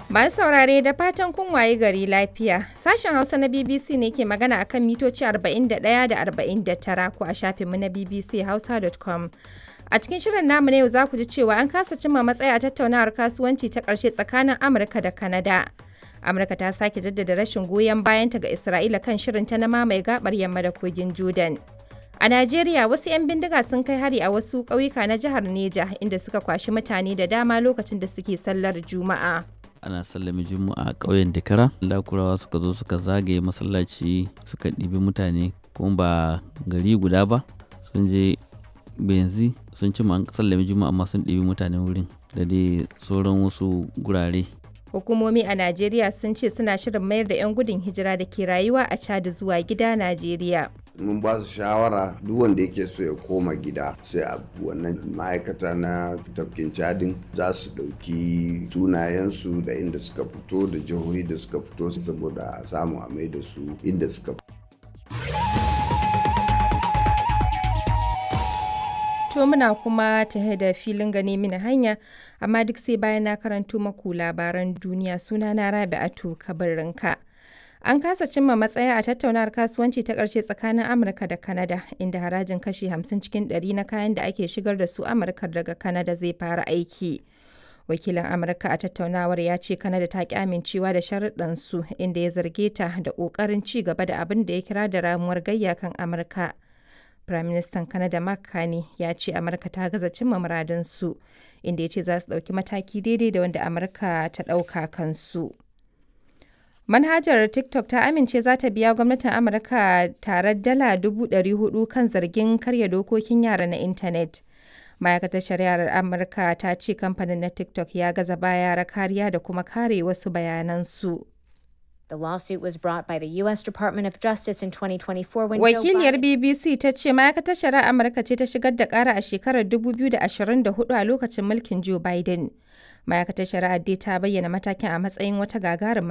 Masu saurare da fatan kun waye gari lafiya. Sashen Hausa na BBC ne ke magana akan mitoci 41 da 49 ko a shafinmu na bbchausa.com. A cikin shirin namu na yau za ku ji cewa an kasa cimma matsaya a tattaunawar kasuwanci ta ƙarshe tsakanin Amurka da Kanada. Amurka ta sake jaddada rashin goyon bayanta ga Isra'ila kan shirinta na mamaye gabar yamma da kogin Jordan. A Najeriya wasu 'yan bindiga sun kai hari a wasu ƙauyuka na jihar Neja inda suka kwashi mutane da dama lokacin da suke sallar Juma'a. ana sallame juma'a a ƙauyen Dikara lakurawa suka zo suka zagaye masallaci suka ɗibi mutane kuma ba gari guda ba sun je benzi sun ci an sallame juma'a amma sun ɗibi mutane wurin da dai sauran wasu gurare Hukumomi a Najeriya sun ce suna shirin mayar da 'yan gudun hijira da ke rayuwa a Chad zuwa gida Najeriya. mun ba su shawara duk wanda yake so ya koma gida sai a wannan ma'aikata na tafkin cadin za su ɗauki sunayensu da inda suka fito da jihohi da suka fito saboda a samu a mai da su inda suka fito To muna kuma tahe da filin gane mini hanya amma duk sai bayan na karanto maku labaran duniya suna na Rabi'atu Kabarinka. An kasa cimma matsaya a tattaunawar kasuwanci ta ƙarshe tsakanin Amurka da Kanada, inda harajin kashi 50 cikin 100 na kayan da ake shigar da su Amurka daga Kanada zai fara aiki. Wakilin Amurka a tattaunawar ya ce Kanada ta ki amincewa da sharuɗansu inda ya zarge ta da ƙoƙarin ci gaba da abin da ya kira da ramuwar gayya kan Amurka. Firaministan Kanada Mark Carney ya ce Amurka ta gaza cimma muradinsu, inda ya ce za su ɗauki mataki daidai da wanda Amurka ta ɗauka kansu. Manhajar TikTok ta amince za ta biya gwamnatin Amurka tare dala hudu kan zargin karya dokokin yara na intanet. Ma'aikatar shari'ar Amurka ta ce kamfanin na TikTok ya gaza ba yara kariya da kuma kare wasu bayanansu. The lawsuit was brought by the U.S. Department of Justice in 2024 when Wakiliyar Joe Biden... BBC ta ce ma'aikatar shari'ar Amurka ce ta shigar da ƙara a shekarar 2024 a lokacin mulkin Joe Biden. Ma'aikatar shari'ar dai ta bayyana matakin a matsayin wata gagarumar